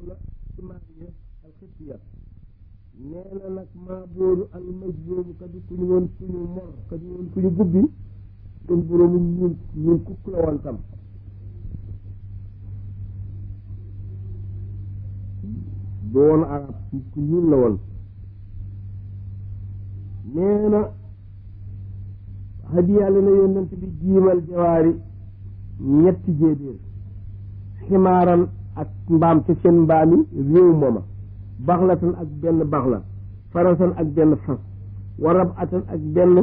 la ci maariya alxitya nee na nag maa booru almajboobu kadi ku ñu woon ku ñu mor kadi woon ku ñu gubbi doon boroomu ñuul ñuul kukk la woon tam doon arab ku ñuul la woon nee na hadiya la na yonent bi jiimal jawaari ñetti jéebéer ximaaran ak mbaam ca seen mbaami réew mooma baxlatan ak benn baxla farasan ak benn fas warab atan ak benn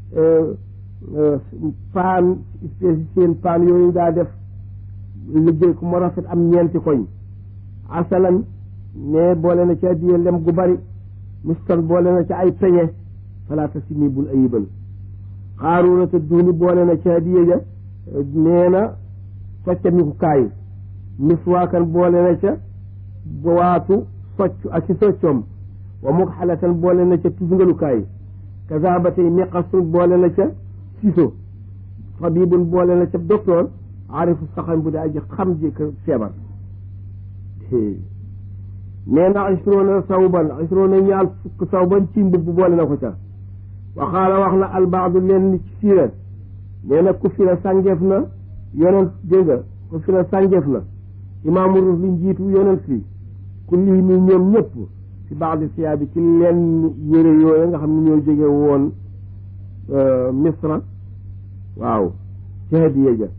paan espèce seen paan yooyu daa def liggéey ku mu rafet am ñeenti koñ asalan ne boole na ci addiye lem gu bari mustan boole na ci ay peñe falaata si nii bul ayibal xaaruuna te duuni boole na ci addiye ja nee na soccamiku kaay miswaakan boole na ca waatu socc ak ci soccoom wa muk xalatan boole na ca tusngalukaay kaza ba tey miqasun boole na ca siso tabibun boole na ca docteur arifu saxan bu dee aji xam ji ko feebar nee na isroona sawban isroona ñaal fukk sawban ci mbubb boole na ko ca wa xaala wax na albaadu leen ni ci siira nee na ku fi la sàngeef na yonent dégg nga ku fi la sàngeef na imaamu rus li njiitu yonent fi ku lii mi ñoom ñëpp ci baax di siyaa bi ci leen yére yooyu nga xam ne ñoo jóge woon misra waaw ci hadiya ja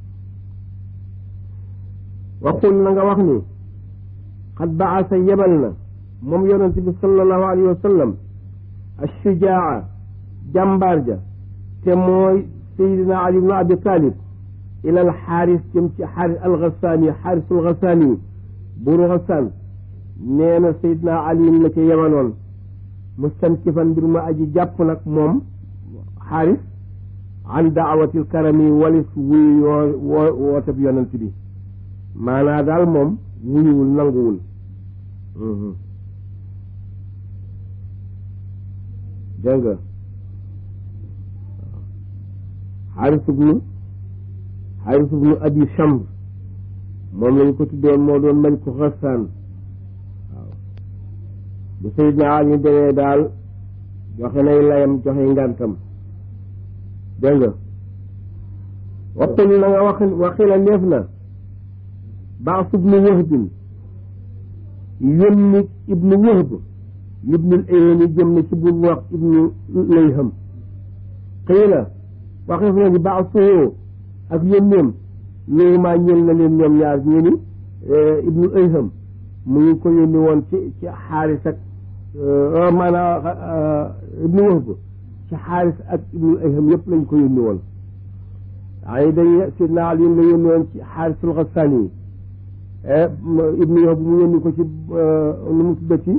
waxul na nga wax ni xad baasa yebal na moom yonent bi sallallahu alayhi wa sallam ashujaa jàmbaar ja te mooy sayidina ali ibnu abi talib ila al xaaris jëm ci xaaris alxasaani xaarisul xasaani buuru xasaan nee na sayidina ali la ca yebaloon mustankifan mbir ma aji jàpp nag moom xaaris an daawatil karami walis wuy yoo woo wootab yonent bi maanaa daal moom wuyuwul nanguwul dégg nga xaaris ubnu xaaris ubnu abi chamr moom lañ ko tuddoon moo doon mañ ko xasaan waaw bu Seydina Ali demee daal joxe nay layam joxe ngantam dégg nga waxul na nga wax waxila neef na baas ibnu wahbin yónni ibnu wahb ibnul ayhami jëm na ci bul wax ibnu layham xëy na waxeef na ni baasuhu ak yónneem loolu maa ñël na leen ñoom ñaar ñu ni ibnul ayham mu ngi ko yónni woon ci ci xaaris ak maanaam ibnu wahb ci xaaris ak ibnul ayham yëpp lañ ko yónni woon ay day sidna Ali la yónni woon ci xaarisul xasaani yi ibnu wahb mu yónni ko ci nu mu tuddati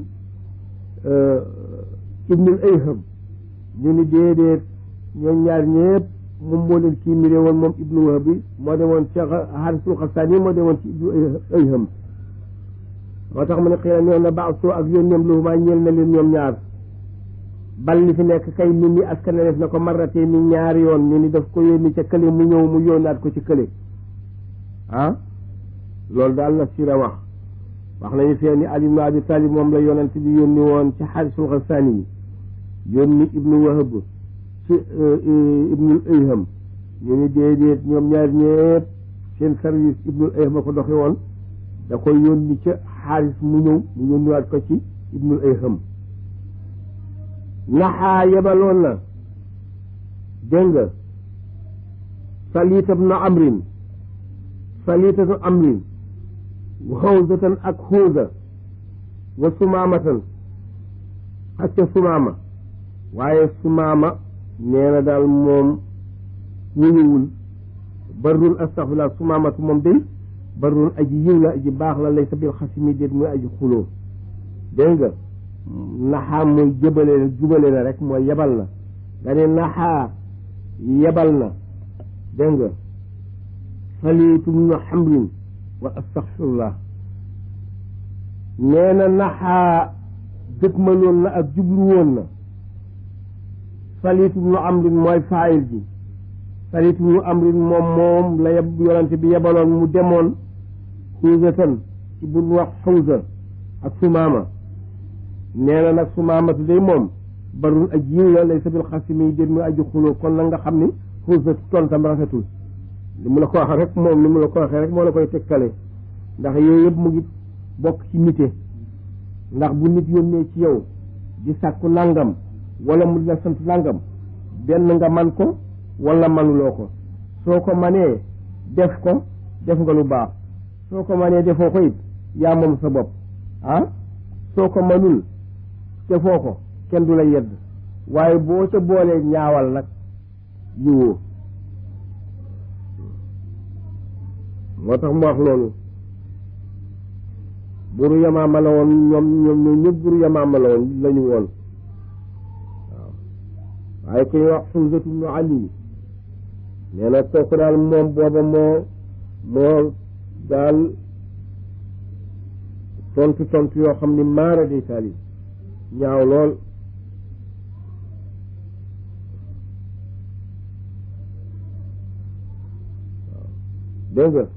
ibnul ayham ñu ni déedéet ñoom ñaar ñëpp moom moo leen kii miré woon moom ibnu wahb bi moo demoon ci xaarisul xasaani moo demoon ci ibnu ayham moo tax mu ne xëy na ñoom na baax soo ak yónneem lu maa ñeel na leen ñoom ñaar bal li fi nekk kay nit ñi askan def na ko marratee ni ñaari yoon ñu ni daf ko yónni ca kële mu ñëw mu yónnaat ko ci kële ah loolu daal la sira wax wax nañu fee ni Ali ibnu Abi Talib moom la yonent bi yónni woon ci xaarisul xasaani yi yónni ibnu wahab ci ibnul ayham ñu ni déedéet ñoom ñaar ñëpp seen service ibnul ayham a ko doxe woon da koy yónni ca xaaris mu ñëw mu yónniwaat ko ci ibnul ayham naxaa yebaloon na dégg nga saliita bnu amrin saliita bnu amrin xawsatan ak xuusa wa sumaamatan ak ca sumaama waaye sumaama nee na daal moom wuyuwul barrun astaxfirullah sumaamatu moom day barrun aji yiw la aji baax la lay sa bil xasimi déet muy aji xuloo dégg nga naxaa mooy jëbale la jubale la rek mooy yebal na nga ne naxaa yebal na dégg nga saliitum nu xamrin wa astaxfirullah nee na naxaa dëkkmaloon na ak jublu woon na saliitum nu amrin mooy faayil ji saliitum nu amrin moom moom la yeb yonante bi yebaloon mu demoon xuusatan ci bu wax xawsa ak sumaama nee na nag sumaamatu day moom barul aj yiw la lay sabil xasimi yi déet muy aju xuloo kon nag nga xam ni xawsa tontam rafetul li mu la ko wax rek moom li mu la ko waxee rek moo la koy tekkale ndax yooyu yëpp mu ngi bokk ci nite ndax bu nit yónnee ci yow di sàkku nangam wala mu la sant nangam benn nga man ko wala manuloo ko soo ko manee def ko def nga lu baax soo ko manee defoo ko it yaa moom sa bopp ah soo ko manul defoo ko kenn du la yedd waaye boo ca boolee ñaawal nag yiwoo moo tax mu wax loolu buru yamaama la woon ñoom ñoom ñoom ñëpp buru yamaama la woon lañu woon waaw waaye ku ñuy wax xumsatu bnu ali nee na kooku daal moom booba moo moo daal tontu tontu yoo xam ni maara day taali ñaaw lool waaw dégg nga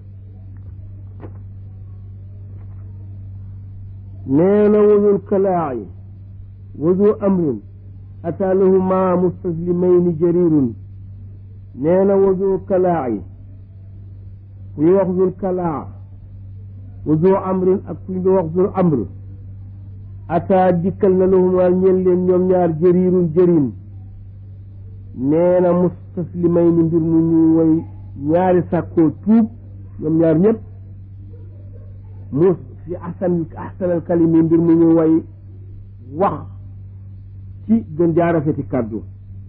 nee na wazul kalaayi wazu amrin ataa lahu ma mustaslimayni jarirun nee na wazu kalaayi ku ñu wax zul kalaa wazu amrin ak ku ñu wax zul amr ataa dikkal na lahuma ñeel leen ñoom ñaar jarirun jërin nee na mustaslimayni mbir mu ñu way ñaari sàkkoo tuub ñoom ñaar ñëpp mu fi ahsan ahsanal kalimi mbir mu ñu way wax ci gën jaa rafeti kàddu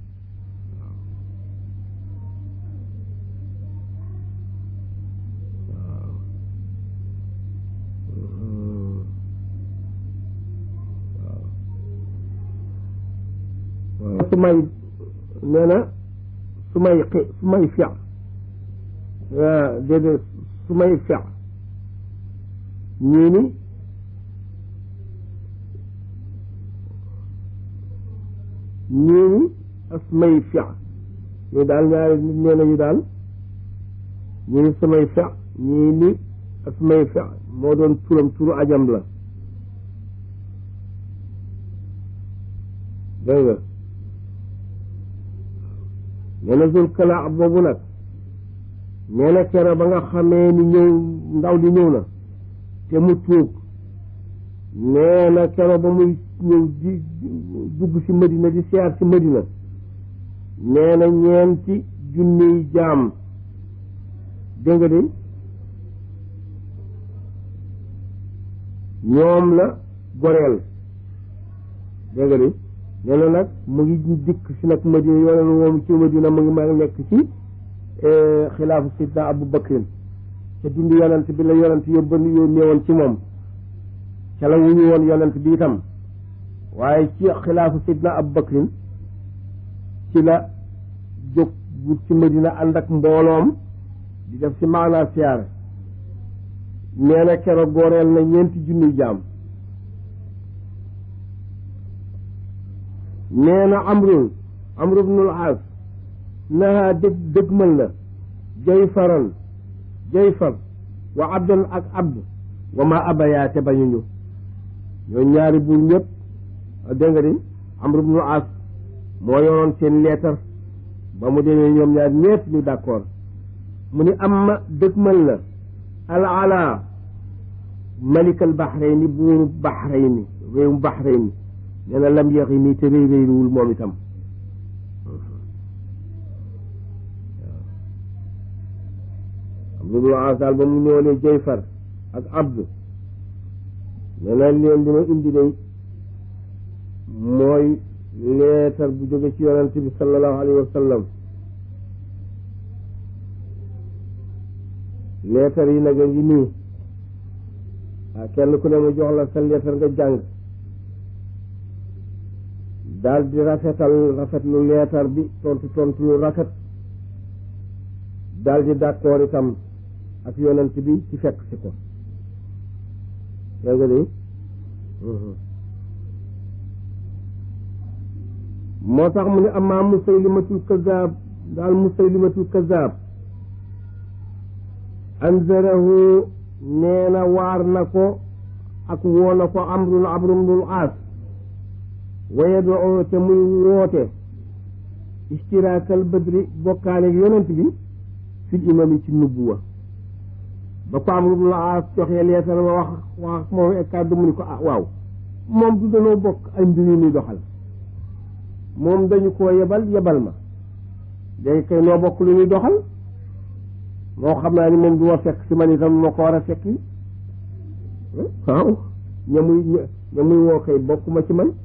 su may nee na su may xi su may fex déedéet su may fex ñii ni ñii ni asmay fex ñu daal ñaari nit nee nañu daal ñii ni samay fex ñii ni asmay fex moo doon turam turu ajam la dégg nga nee na zul kalaa boobu nag nee na kero ba nga xamee ni ñëw ndaw di ñëw na te mu tuub nee na kero ba muy ñëw di dugg ci Madina di siyaar ci Madina nee na ñeenti junniy jaam dégg nga de ñoom la goreel dégg nga de nee na nag mu ngi dikk si nag Madina yoone moom ci Madina mu ngi ma nekk ci xilaafu sidna Abu Bakrin ca dund yonent bi la yonent yóbban yónnee woon ci moom ca la wuñu woon yonent bi itam waaye ci xilaafu sidna Abu Bakrin ci la jóg wut ci Madina ànd ak mbooloom di def ci maanaa siyaare nee na keroog gooreel na ñeenti junni jaam nee na amru amru bnul aas naha dëg dëgmal na jayfaran jayfar wa abdan ak abd wa ma abaya te bañuñu ñoo ñaari buur ñëpp dégg nga di amru bnul aas moo yoroon seen leetar ba mu demee ñoom ñaar ñëpp ñu d'accord mu ni amma dëgmal na al ala malik al bahrayni buuru bahrayni réewum bahrayni nee na lam yaxi nii te réy réyluwul moom itam am lu dul daal ba mu ñëwalee jayfar ak abd nee na leen dina indi day mooy leetar bu jóge ci yonent bi sallallahu alayhi wa sallam leetar yi nag a ngi nii waa kenn ku ne mu jox la sa leetar nga jàng daal di rafetal rafet lu leetar bi tontu tontu lu rafet daal di d'accord itam ak yonent bi ci fekk si ko dégg nga de moo tax mu ne amaa musaylimatul kazaab daal musaylimatul kazaab anzarahu nee na waar na ko ak woo na ko amrul amrul aas waye doo te muy woote istiraakal badri bokkaale yonent bi fil imami ci nubuwa ba ko amrul aas joxee leetar ma wax wax moom ek kàddu mu ni ko ah waaw moom du danoo bokk ay mbir yu ñuy doxal moom dañu koo yebal yebal ma léegi kay noo bokk lu ñuy doxal moo xam naa ni moom du ma fekk si man itam moo ko war a fekk waaw ña muy ña muy woo kay bokkuma ci man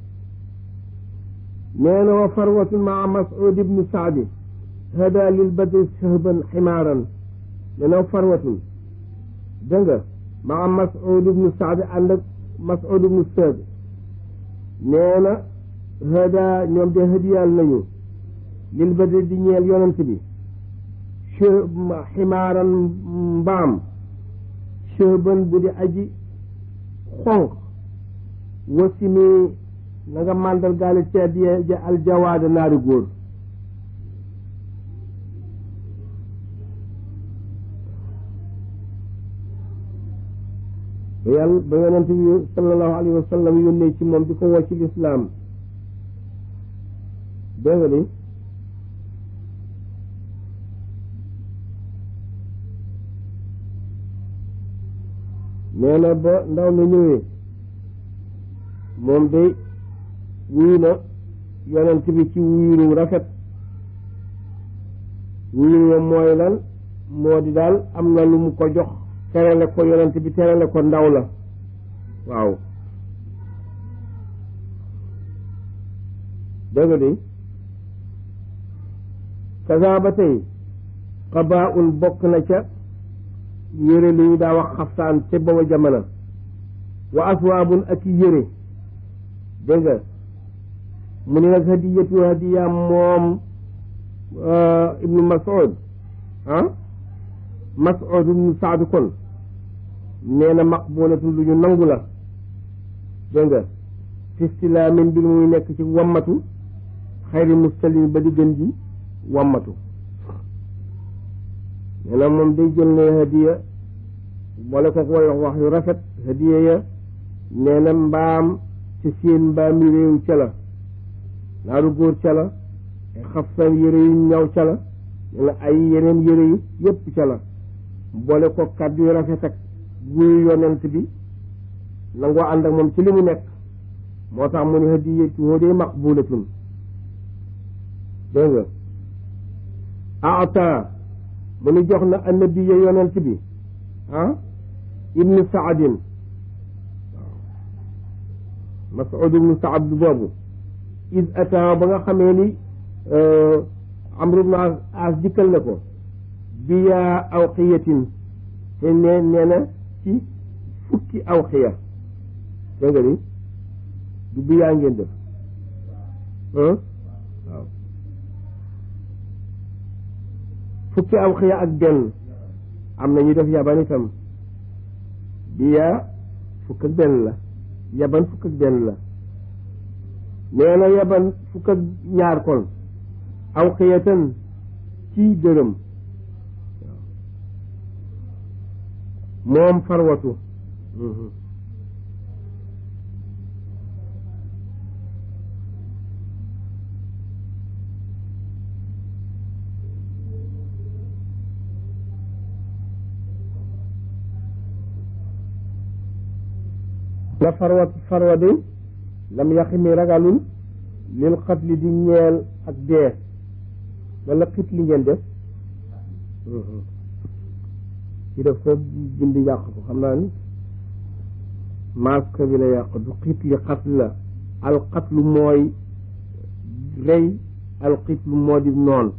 nee na wa farwatun maa mas'ud ibnu saadi hada lil badri sahban ximaaran nee na wa farwatun dégg nga maa mas'ud ibnu saadi ànd ak mas'ud ibnu saadi nee na hada ñoom de hadiyal nañu lil badri di ñeel yonent bi ximaaran mbaam chëban bu di aji xonq wasimi na nga màndal gaale ci addiye ja aljawaada naari góor ba yàlla ba yonent bi sallallahu alayhi wa sallam yónnee ci moom di ko woo ci lislaam dégg nga ni nee na ba ndaw na ñëwee moom day wuyu na yonent bi ci wuyuru rafet wuyuru wa mooy lan moo di daal am na lu mu ko jox terale ko yonent bi terale ko ndaw la waaw dëgg di kaza ba tey xabaa un bokk na ca yére lu ñu daa wax xaftaan ca booba jamono wa aswaabun ak yére dégg nga mu ne nag hadiyatu hadiya moom ibnu mas'ud ah mas'ud ibnu saadu kon nee na maqbulatun lu ñu nangu la dégg nga fistilaamin bi muy nekk ci wammatu xayri mustalim ba di gën ji wammatu nee na moom day jël ne hadiya boole ko koy wax wax yu rafet hadiya ya nee na mbaam ci seen mbaami réew ca la naaru góor ca la ay xafsan yére yu ñaw ca la nee na ay yeneen yére yi yépp ca la boole ko kàddu yu rafet ak guyu yonent bi nangoo ànd ak moom ci li mu nekk moo tax mu ne hadiyatu hoo dee maqbulatun dégg nga ata mu ni jox na annabiya yonent bi ah ibnu saadin waaw mas'ud ibnu saad boobu id ata ba nga xamee ni amru ibnu as dikkal na ko biyaa awqiyatin te nee nee na ci fukki awqiya dégg nga ni du biyaa ngeen def waaw fukki awqiya ak benn am na ñu def yaban itam biyaa fukk ak benn la yaban fukk ak benn la nee na yaban fukk ak ñaar kon awqiyatan ci dërëm moom farwatu la farwa farwa day lam yaxi mi ragalul lil xatli di ñeel ak dee wala xit li ngeen def ci def ko bind yàq ko xam naa ni masque bi la yàq du xit li xatl la al xatlu mooy rey al xitlu moo di noon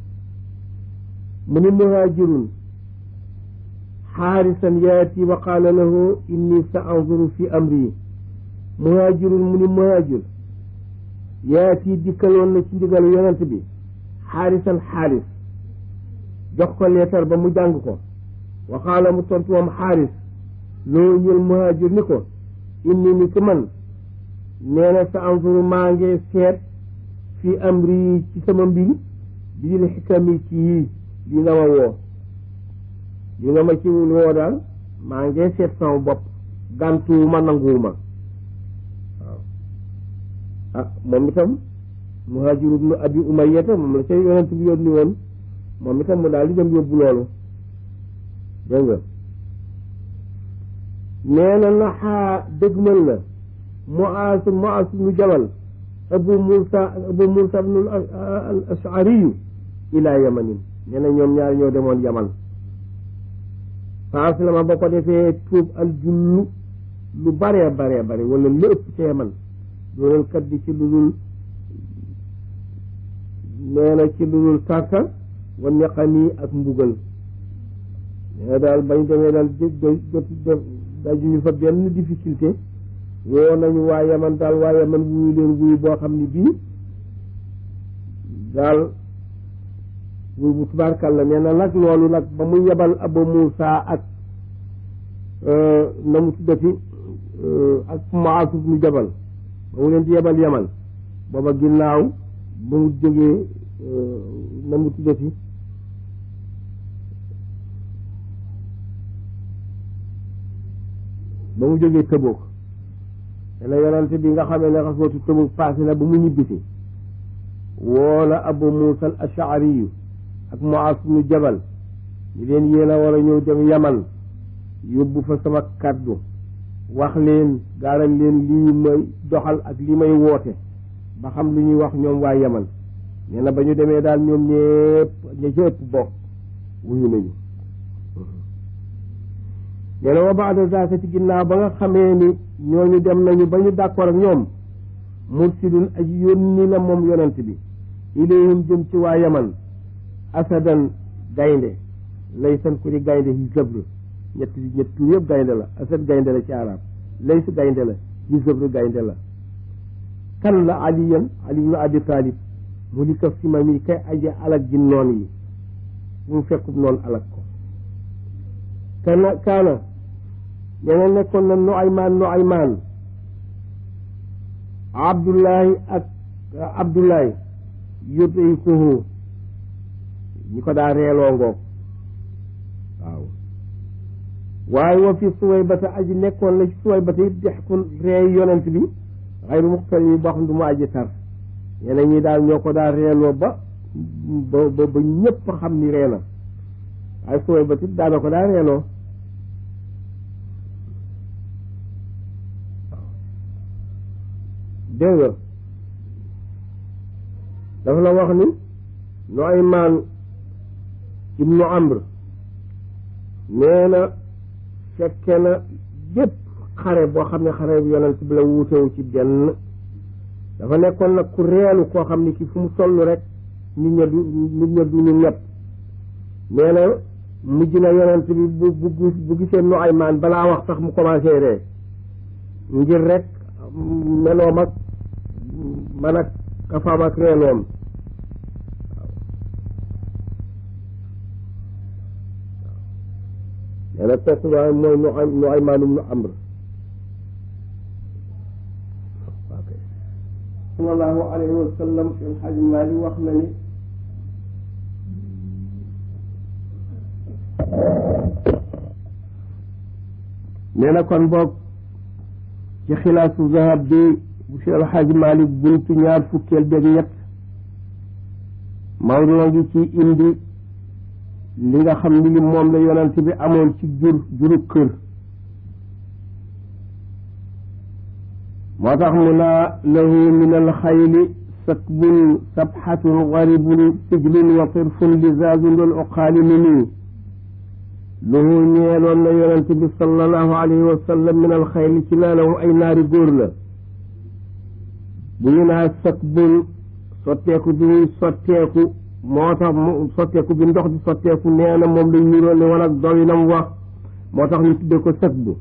mu ni muhaajirun xaarisan yaati wa qaala lahu inni sa anzuru fi amri muhaajirun mu ni muhaajir yaati dikkaloon na ci ndigalu yonent bi xaarisan xaaris jox ko leetar ba mu jàng ko wa qaala mu tontu moom xaaris loo ñël muhaajir ni ko inni ni ki man nee na sa anzuru maa ngi seet fi amri ci sama mbir bi dil xikami ci yii li nga ma woo li nga ma ci woo daal maa ngi seet sama bopp gàntuwuma nanguwuma waaw ah moom itam muhaajiru ibnu abi umayyata moom la ca yonent bi yónni woon moom itam mu daal di dem yóbbu loolu dégg nga nee na naxaa dëgmal na Muaas Muaas ibnu Jabal Abu Muusa Abu Muusa ibnu al Ashariyu ilaa yamanin nee na ñoom ñaar ñoo demoon yaman fa aslama ba ko defee tuub al jullu lu baree baree bare wala lu ëpp ca yaman doonal kat di ci lu dul nee na ci lu dul tartar wa neqanii ak mbugal nee na daal bañ demee daal jot jot dajuñu fa benn difficulté woo nañu waa yaman daal waa yaman wuyu leen wuyu boo xam ne bii daal wuyu bu tubaarkàlla nee na nag loolu nag ba mu yebal Abu Muusa ak na mu tuddati ak Muaas ibnu Jabal ba mu leen di yebal yaman booba ginnaaw ba mu jógee na mu tuddati ba mu jógee Tëbook dana yonante bi nga xamee ne xaswatu Tëbook passé na ba mu ñibbisi woola Abu Muusa al Ashariyu ak Muaas ibnu Jabal ñu leen yéen a war a ñëw dem Yaman yóbbu fa sama kàddu wax leen gaaral leen lii may doxal ak li may woote ba xam lu ñuy wax ñoom waa Yaman nee na ba ñu demee daal ñoom ñépp ña ca ëpp bokk wuyu nañu nee na wa baada zaaka ci ginnaaw ba nga xamee ni ñooñu dem nañu ba ñu d'accord ak ñoom mursidun aji yónni la moom yonent bi ilayhim jëm ci waa yaman asadan gaynde laysan ku di gaynde yi zëbr ñett ñett yëpp gaynde la asad gaynde la ci arab lays gaynde la yi zëbr gaynde la kan la aliyan ali ibnu abi talib mu di kaf si ma mi kay aji alag ji noon yi mu fekkub noonu alag ko kana kaana ñeneen nekkoon na nu aymaan nu aymaan abdullahi ak abdullahi yudikuhu ñi ko daa reeloo ngoog waaw waaye wa fi suwaybata aji nekkoon la ci suwaybata it dexkun reey yonent bi xayru muxtal yi boo xam du mu aji tar ñeneen ñi daal ñoo ko daa reeloo ba ba ba ba ñëpp xam ni ree na waaye suwaybata it daana ko daa reeloo dégg nga dafa la wax ni Nuaymaan ibnu Amr nee na fekke na yépp xare boo xam ne xare bu yonent bi la wuutewu ci benn dafa nekkoon nag ku reelu koo xam ne ki fu mu toll rek nit ña du nit ña du ñu ñepp nee na mujj na yonent bi bu bu bu gisee Nuaymaan balaa wax sax mu commencé ree ngir rek meloom ak man ak kafaam ak reenoom nee na kooku waaye mooy nu ay nu ay maanum nu amr sallallahu alayhi wa sallam seen xaj maali wax na ni nee na kon boog ci xilaasu zahab bi bu Cheikh El Hadj Malick buntu ñaar fukkeel beeg ñett Maodo ngi ci indi li nga xam ni li moom la yonent bi amoon ci jur juru kër moo tax mu naa lahu min alxayli sakbun sabxatun garibun sijlun wa tirfun lizaazun lil uqaali mini lahu ñeeloon na yonent bi sallallahu alayhi wa sallam min alxayli ci naanawu ay naari góor la bu ñu naa sakbun sotteeku bi muy sotteeku moo tax mu sotteeku bi ndox di sotteeku nee na moom lañ niroo ne wala doyinam wax moo tax ñu tudde ko sakbu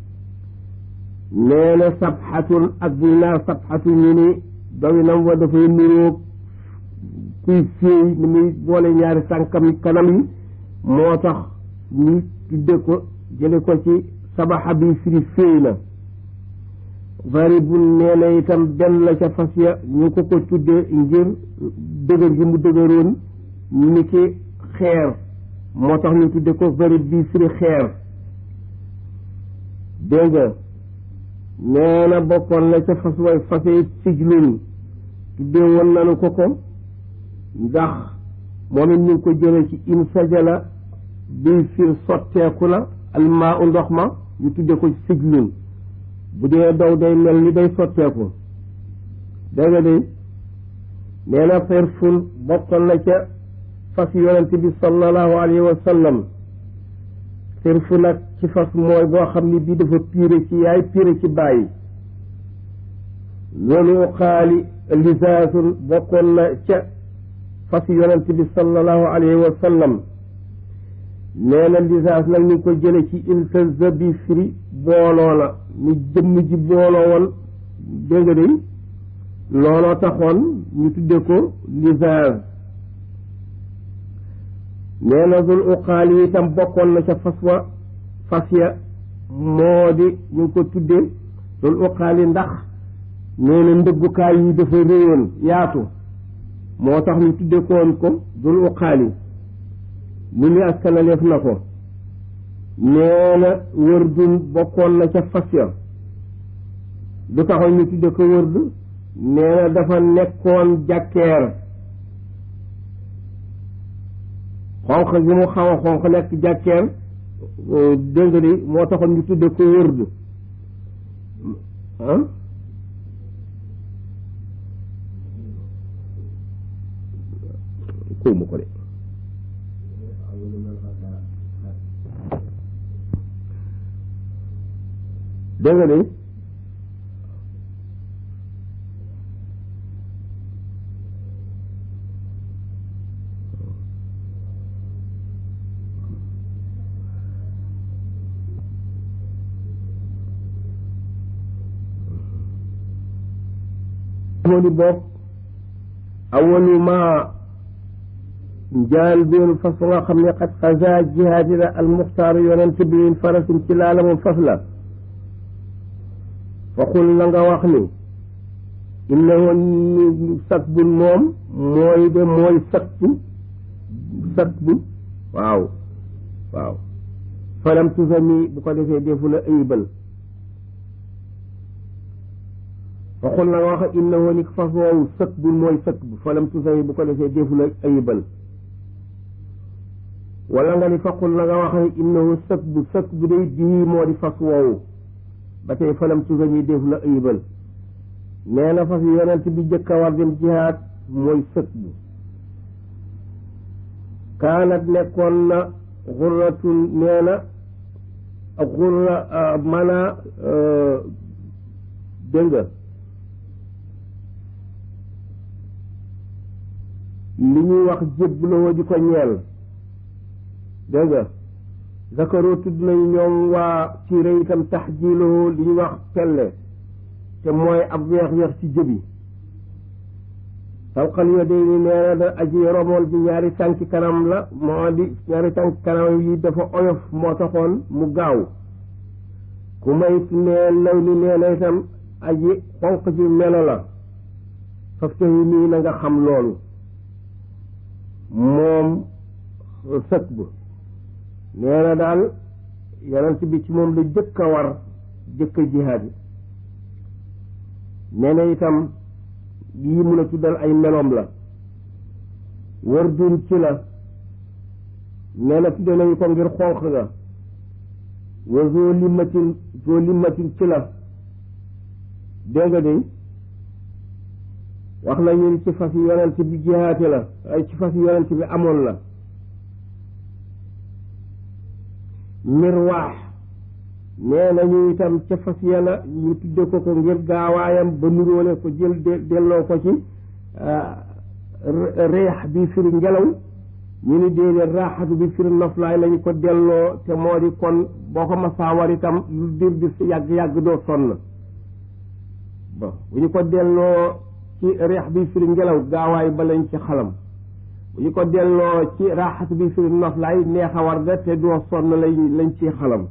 nee na sabxatun ak bu ñu naa sabxatu ñu ni doyinam wa dafay niroo kuy féey ni muy boole ñaari tànkam kanam yi moo tax ñu tudde ko jële ko ci sabaxa bi firi féey na varibun nee na itam benn la ca fas ya ñu ko ko tudde ngir dëgër gi mu dëgëroon ni ki xeer moo tax ñu tudde ko varib bi firi xeer dégg nga nee na bokkoon na ca fas way fasee sijlun tuddee woon nanu ko ko ndax moom it ñu ngi ko jëlee ci in sajala bi fir sotteeku la almaa u ndox ma ñu tudde ko sijlun bu dee daw day mel ni day sotteeku dégg nga de nee na ferfun bokkoon na ca fas yonent bi sallallahu alayhi wa sallam ferfu nag ci fas mooy boo xam ni bii dafa piire ci yaay piire ci bàyyi loolu xaali lisaasun bokkoon na ca fas yonent bi sallallahu alayhi wa sallam nee na lisaas nag ñu ngi ko jële ci iltasa bi firi booloo la ni jëmm ji booloo woon dégg nga de looloo taxoon ñu tudde ko lisaas nee na dul uqaal yi itam bokkoon na ca fas wa fas ya moo di ñu ngi ko tudde dul uqaal yi ndax nee na ndëggukaay yi dafa réyoon yaatu moo tax ñu tudde koon ko dul uqaal yi lu ñu askanaleef na ko nee na wërdun bokkoon na ca fas ya lu taxoon ñu tudde ko wërd nee na dafa nekkoon jàkkeer xonq gi mu xaw a xonq nekk jàkkeer dégg nga ni moo taxoon ñu tudde ko wërd ah kóomu ko de dégg nga ni moo di bopp awalu ma njaal beenu fas nga xam ne xat xasa jihaadi la almuxtaaru yonent bi min farasin ci laala moom fas la faxul la nga wax ni inna woon sakbun moom mooy de mooy sakbu sakbu waaw waaw falam tusami bu ko defee defu la ayibal waxul na nga wax inna woon ni fas woowu sëkk bu mooy sëkk bu falam tusami bu ko defee defu la ayibal wala nga ni faqul na nga wax innahu sëkk bu sëkk bu day bii moo di fas woowu ba tey falam tusami defu la ayibal nee na fas yonent bi jëkk a war dem jihaad mooy sëkk bu kaanat nekkoon na xurratun nee na xurra mana dégg nga li ñuy wax jébbaloo di ko ñeel dégg nga zakaroo tudd nañu ñoom waa siire itam taxjiiloo li ñuy wax pelle te mooy ab weex-weex ci jëbi tawqal yo day ni nee na da aji romool ji ñaari tànki kanam la moo di ñaari tànki kanam yi dafa oyof moo taxoon mu gaaw ku mayit nee law li nee na itam aji xonq ji melo la faftahi nii na nga xam loolu moom sëkk bu nee na daal yonent bi ci moom la jëkk a war jëkk a jihaad yi nee na itam yii mun a tuddal ay meloom la wër dun ci la nee na tudde nañu ko ngir xonq ga wa zoo limmatin zoo limmatin ci la dégg nga de wax nañu ni ci fas yi yonent bi jihaate la ay ci fas yi yonent bi amoon la mirwaax nee nañu itam ca fas yàlla ñu tudde ko ko ngir gaawaayam ba nuróole ko jël delloo ko ci reex bi firi ngelaw ñu ni déedéet raaxatu bi firi noflaay lañu ko delloo te moo di kon boo ko masaa war itam lu dir di yàgg-yàgg doo sonn bon bu ñu ko delloo ci reex bi firi ngelaw gaawaay ba lañ ci xalam bu ñu ko delloo ci raaxatu bi firi noflaay neex a war ga te doo sonn lañ lañ ci xalam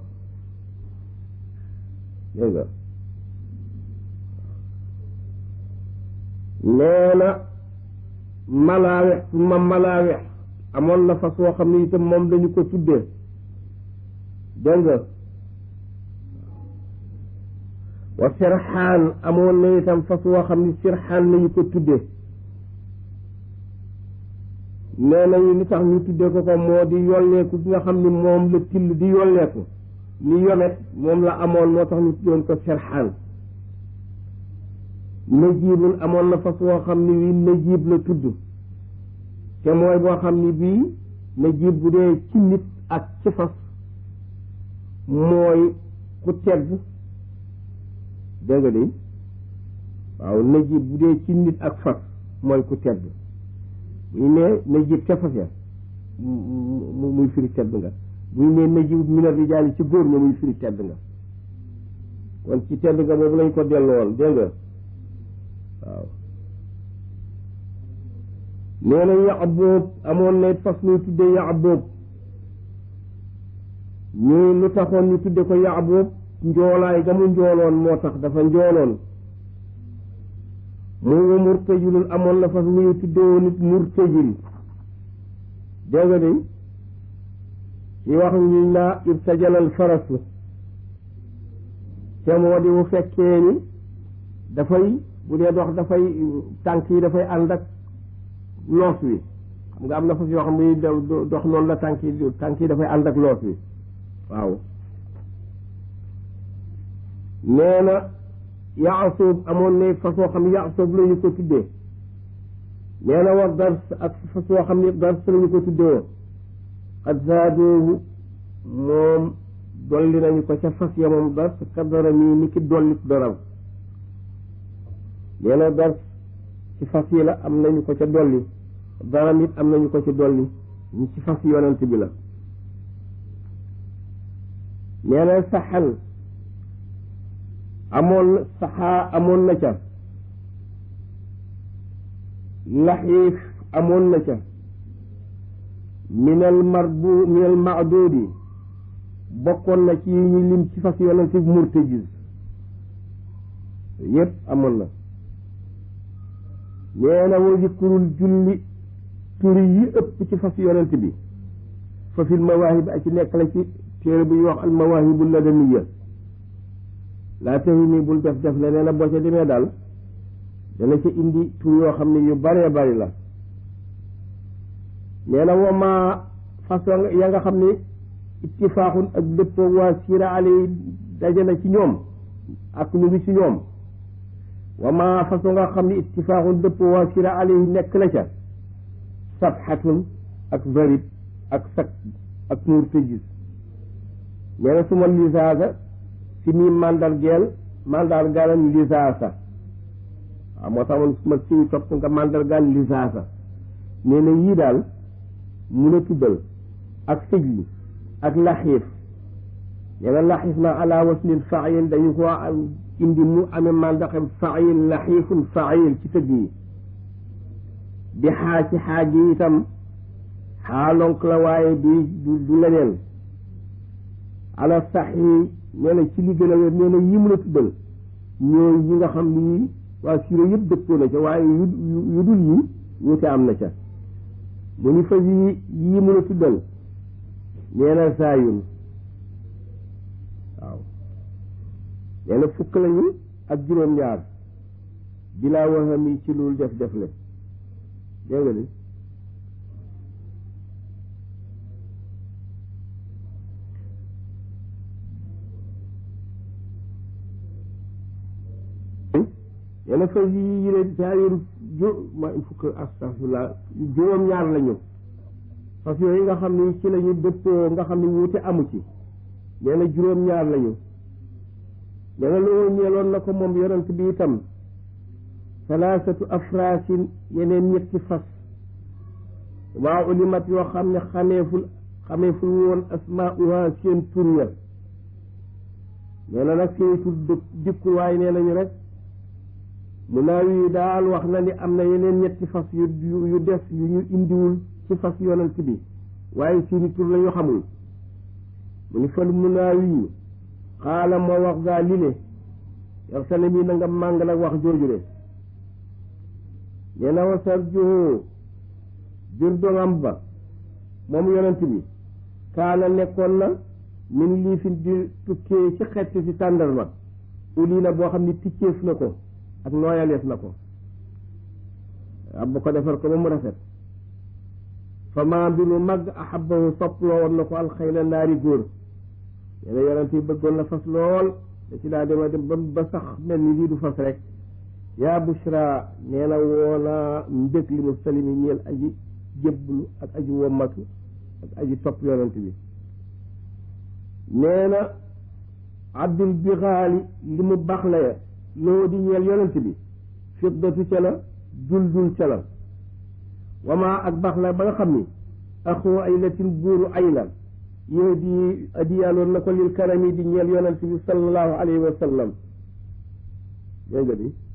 dégg nga nee na malaawex suma malaawex amoon na fas woo xam ne itam moom dañu ko tuddee dégg nga wa sirxaan amoon na itam fas woo xam ni sirxaan lañu ko tudde nee nañu li tax ñu tudde ko ko moo di yolleeku gi nga xam ni moom la till di yolleeku ni yomet moom la amoon moo tax ñu tuddoon ko sirxaan najibun amoon na fas woo xam ni wi najib la tudd te mooy boo xam ni bii najib bu dee ci nit ak ci fas mooy ku tedd dégg nga de waaw najib bu dee ci nit ak fas mooy ku tedd bu ñu nee najib ca fas ya mu muy firi tedd nga bu ñu nee najib mina rijaali ci góor ña muy firi tedd nga kon ci tedd nga boobu lañ ko delloo woon dégg nga waaw nee na Yacboob amoon na fas ñuy tuddee Yacboob ñu lu taxoon ñu tudde ko Yacboob njoolaay ga mu njooloon moo tax dafa njooloon mu ngi murtajilul amoon na fas ñuy tuddee woon nit murtajil dégg nga de ci wax ñu naa irtajalal farasu te moo di bu fekkee ni dafay bu dee dox dafay tànk yi dafay ànd ak loos wi xam nga am na fas yoo xam ne dox noonu la tànk yi tànk yi dafay ànd ak loos wi waaw nee na yaasoob amoon na fas yoo xam ne yaasoob la ñu ko tuddee nee na war dars ak fas yoo xam ne dars la ñu ko tuddee woon xad zaadoohu moom dolli nañu ko ca fas ya moom dars kadara mii ni ki dollit doram nee na dars ci fas yi la am nañu ko ca dolli daram it am nañu ko ci dolli ñu ci fas yonent bi la nee na saxal amoon saxaa amoon na ca laxiif amoon na ca minal marbu minal maadoodi bokkoon na ci yi ñu lim ci fas yonent bi murtajiz yépp amoon na nee na wa zikrul julli turi yi ëpp ci fas yonent bi fa fil mawaahib ak ci nekk la ci téere bu ñuy wax al mawaahibu ladaniya laa taxi nii bul def def la nee na boo ca demee daal dana ca indi tur yoo xam ne yu baree bari la nee na wama façon ya nga xam ne ittifaaxun ak dëppoo waa siira ale daje na ci ñoom ak ñu ngi ci ñoom wama façon nga xam ne ittifaaxun dëppoo waa siira ale nekk na ca safxatun ak zarib ak sak ak murtajis nee na suma lisaasa si nii mandargeel mandargaalam lisaasa waaw moo tax man suma siy topp nga mandargaal lisaasa nee na yii daal mun a tuddal ak sijli ak laxiif nee na laxiif ma ala waslil fail dañu ko indi mu amee mandaxem fail laxiifun fail ci tëgg yi di xaa ci xaaj yi itam xaalonk la waaye du du leneen ala sax yi nee na ci li gën a wér nee na yi mun a tuddal ñooy yi nga xam ni waa siro yëpp dëppoo na ca waaye yu yu dul yi wuute am na ca mu ni fas yi yii mun a tuddal nee na saayun waaw nee na fukk lañu ak juróom-ñaar bilaa waxam yi ci loolu def def le dégg nga ni yenn fas yi yi leen saayir ju ma fukk astafurlah juróom-ñaar lañu fas yooyu nga xam ni ci lañu dëppoo nga xam ni wuute amu ci nee na juróom-ñaar lañu nee na loo ñeeloon na ko moom yonent bi itam salaasatu afraasin yeneen ñetti fas waa ulimat yoo xam ne xameeful xameeful woon asmaauha seen tur ya nee na nag seeni tur dëkk dikkuwaay nee nañu rek mu naaw yi daal wax na ni am na yeneen ñetti fas yu yu des yu ñu indiwul ci fas yonent bi waaye seeni tur la ñu xamul mu ni fal mu naaw yi xaala moo wax gaa lile yow sa mi na nga màng nag wax jooju de nee na wa sarjuhu bir dongam ba moom yonent bi kaana nekkoon na min lii fi di tukkee ci xetti ci tàndarma uli na boo xam ne ticceef na ko ak nooyaleef na ko ab ko defar ko ba mu rafet fa maa bi lu mag ahabahu sopploo woon na ko alxayla naari góor nee na yonent yi bëggoon na fas lool da ci laa dema dem ba ba sax mel ni lii du fas rek yaa bushra nee na woona mbég li mu salimi ñeel aji jébblu ak aji wommatu ak aji topp yonent bi nee na abdul bixaali li mu baax la ya loo di ñeel yonent bi fiddatu ca la dul dul ca la wamaa ak baax la ba nga xam ni axoo ay latin buuru ay la yow di adiyaaloon na ko lil karami di ñeel yonent bi sallallahu alayhi wa sallam dégg nga di